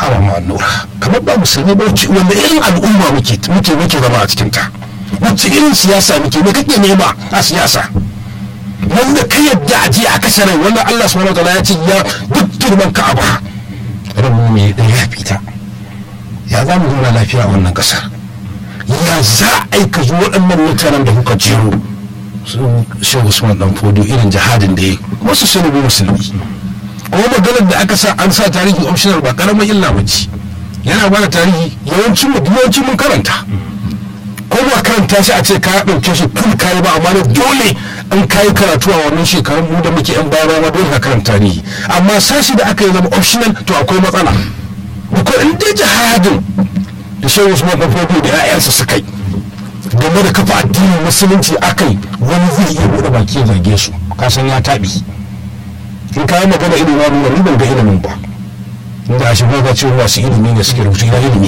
hawa ma nura kamar ba musulmi ba wacce wanda irin al'umma muke muke muke zama a cikin ta wacce irin siyasa muke me kake nema a siyasa wanda ka yadda a je a kashe rai wanda Allah subhanahu wataala ya ce ya duk girman ka'aba rabu mai da ya fita ya za mu zauna lafiya a wannan kasar ya za a yi ka zo waɗannan mutanen da kuka jero su shehu usman dan fodo irin jihadin da ya wasu sun rubu musulmi kuma maganar da aka sa an sa tarihi optional ba karamin illa ba ce yana bada tarihi yawancin mu yawancin mun karanta ko ba karanta shi a ce ka ɗauke shi kun kayi ba amma da dole an kayi karatu a wannan shekarun mu da muke yan baya ma dole ka karanta tarihi amma sashi da aka yi zama optional to akwai matsala ko in dai jihadin da shehu usman dan fodo da 'ya'yansa suka yi game da kafa addinin musulunci akai wani zai iya buɗe baki ya zage su kasan ya taɓi in kayan magana ilimin na nuna ni ban ga ilimin ba inda a shiga ga cewa masu ilimi ne suke rubutu ina ilimi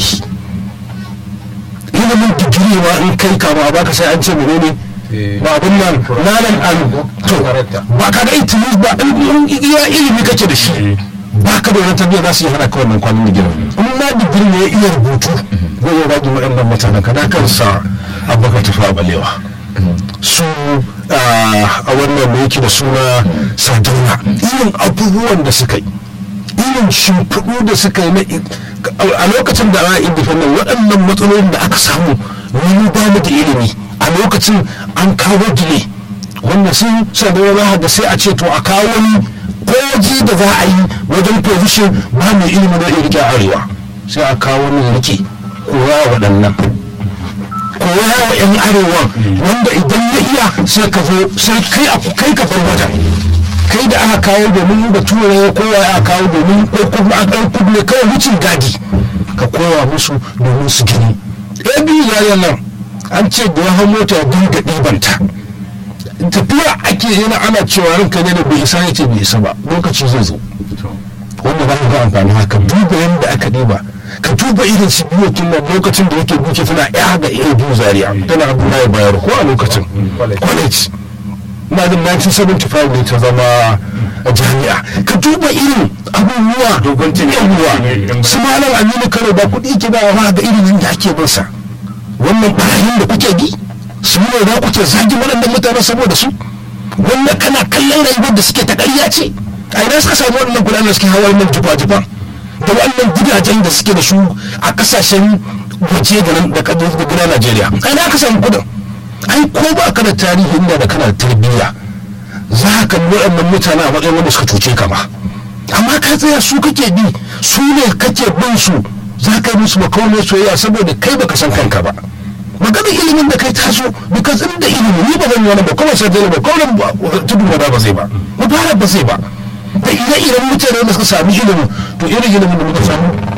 ilimin digiri ma in kai kama ba ka sai an ce mene ne ba abin nan nanan an to ba ka ga itilis ba in iya ilimi kake da shi ba ka da wani tarbiyya za su yi hana ka wannan kwanan digiri in ma digiri ne ya iya rubutu zai iya rage waɗannan mutanen ka da kansa abubakar tafa balewa su a wannan da yake da suna sardauna irin abubuwan da suka yi irin shimfiɗu da suka yi a lokacin da ana independent waɗannan matsalolin da aka samu wani ba mu da ilimi a lokacin an kawo dile wanda sun sardauna da sai a ce to a kawo wani koji da za a yi wajen position ba mai ilimi na rike arewa sai a kawo wani rike kowa waɗannan koya wa 'yan arewa wanda idan ya iya sai ka zo sai kai a kai ka bar wajen kai da aka kawo domin da tura ya kowa ya kawo domin ko kuma a ɗan kudu ne kawai wucin gadi ka koya musu domin su gini ɗaya biyu yayin nan an ce da ya hau mota ya dinga ɗibanta tafiya ake yana ana cewa ranka ne da bai isa ya ce bai isa ba lokaci zai zo wanda za ka ga amfani haka duba yadda aka ɗiba ka duba irin su biyu nan lokacin da yake buke tana ya da iya biyu zaria tana abdullahi bayero ko a lokacin college na da 1975 ne ta zama a jami'a ka duba irin abubuwa dogon abubuwa su malam aminu kano ba kuɗi ke ba wa ga irin yadda ake bin sa wannan barayin da kuke bi su ne za kuke zagi waɗannan mutane saboda su wannan kana kallon rayuwar da suke ta ƙarya ce a ina suka samu waɗannan kuɗaɗen da suke hawa nan jifa-jifa da wannan gidajen da suke da su a kasashen waje da gina Najeriya ai na ka samu kudin ai ko ba ka da tarihin da kana da tarbiyya za ka kalli waɗannan mutane a matsayin wanda suka cuce ka ba amma ka tsaya su kake bi su ne kake bin su za ka yi musu makauniyar soyayya saboda kai baka san kanka ba maganar ilimin da kai taso because in da ilimi ni ba zan yi wani ba kuma sai da ba kawai tudu ba zai ba mubarak ba zai ba da ire-iren mutane da suka sami ilimin to irin ilimin da muka samu